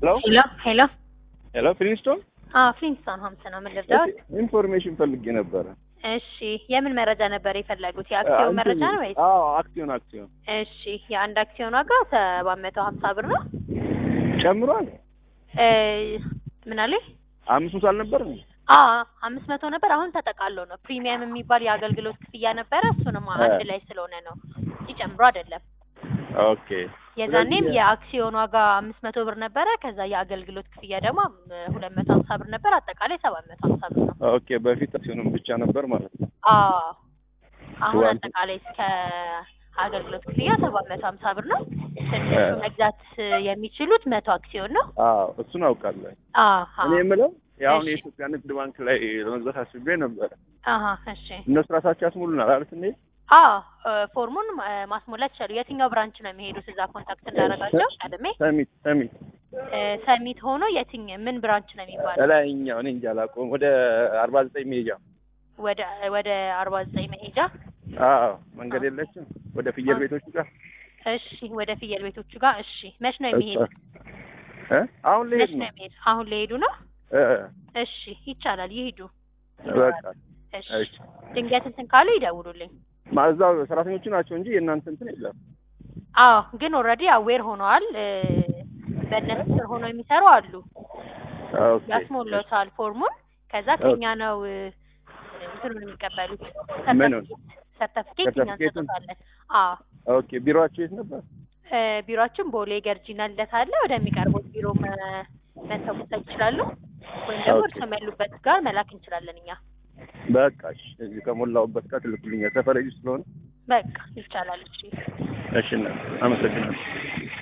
ሄሎ ሄሎ ሄሎ ሄሎ ፍሊንስቶን አዎ ፍሊንስቶን ሆምስ ነው። ምን ልርዳዎት? ኢንፎርሜሽን ፈልጌ ነበረ። እሺ የምን መረጃ ነበር የፈለጉት? የአክሲዮን መረጃ ነው ወይስ? አዎ አክሲዮን አክሲዮን እሺ የአንድ አክሲዮን ዋጋ ሰባት መቶ ሀምሳ ብር ነው። ጨምሯል። እ ምን አለኝ? አምስት መቶ አልነበረም? አዎ አምስት መቶ ነበር። አሁን ተጠቃሎ ነው። ፕሪሚየም የሚባል የአገልግሎት ክፍያ ነበረ። እሱንም አንድ ላይ ስለሆነ ነው እንጂ ጨምሮ አይደለም። ኦኬ የዛኔም ስለዚህ- የአክሲዮን ዋጋ አምስት መቶ ብር ነበረ። ከዛ የአገልግሎት ክፍያ ደግሞ ሁለት መቶ ሀምሳ ብር ነበር። አጠቃላይ ሰባት መቶ ሀምሳ ብር ነው። ኦኬ በፊት አክሲዮንም ብቻ ነበር ማለት ነው። አዎ አሁን ዋን- አጠቃላይ እስከ አገልግሎት ክፍያ ሰባት መቶ ሀምሳ ብር ነው። ትንሹ እ- መግዛት የሚችሉት መቶ አክሲዮን ነው። አዎ እሱን አውቃለሁ። አሀ እኔ የምለው የአሁን እሺ። የኢትዮጵያ ንግድ ባንክ ላይ ለመግዛት አስቤ ነበረ። አሀ እሺ እነሱ ራሳቸው ያስሙሉናል አይደል እንዴ? አዎ እ፣ ፎርሙን እ፣ ማስሞላት ይችላሉ። የትኛው ብራንች ነው የሚሄዱት? እዛ ኮንታክት እንዳደረጋቸው ቀድሜ ሰሚት ሰሚት እ፣ ሰሚት ሆኖ የትኝ ምን ብራንች ነው የሚባለው? እላይኛው እኔ እንጃ አላውቀውም። ወደ አርባ ዘጠኝ ሜጃ ወደ ወደ አርባ ዘጠኝ መሄጃ አዎ መንገድ የለችም ወደ ፍየል አ- ቤቶች ጋር እሺ ወደ ፍየል ቤቶቹ ጋር እሺ። መች ነው የሚሄዱት? እ አሁን ልሄድ መች ነው ነው የሚሄዱ? አሁን ሊሄዱ ነው? እ እሺ ይቻላል፣ ይሄዱ። በቃ እሺ እሺ ድንገት እንትን ካሉ ይደውሉልኝ። ማዛው ሰራተኞቹ ናቸው እንጂ የእናንተ እንትን የለም። አዎ ግን ኦልሬዲ አዌር ሆነዋል። እ፣ በእነሱ ስር ሆነው የሚሰሩ አሉ። ኦኬ ያስሞላታል ፎርሙን። ከዛ ከኛ ነው እ፣ እንትኑን የሚቀበሉት ምኑን? ሰርተፊኬት እኛ ሰርተፊኬቱን? እንሰጣለን። አዎ ኦኬ ቢሮአችሁ የት ነበር? እ፣ ቢሮአችን ቦሌ ገርጂና ልደታ አለ። ወደሚቀርቡት ቢሮ መ- መተው መውሰድ ይችላሉ፣ ወይም ደግሞ ኦኬ። እርስዎም ያሉበት ጋር መላክ እንችላለን እኛ። በቃ እሺ፣ እዚህ ከሞላሁበት ጋር ትልኩልኛል። ሰፈር ልጅ ስለሆነ በቃ ይቻላል። እሺ እሺ፣ እና አመሰግናለሁ።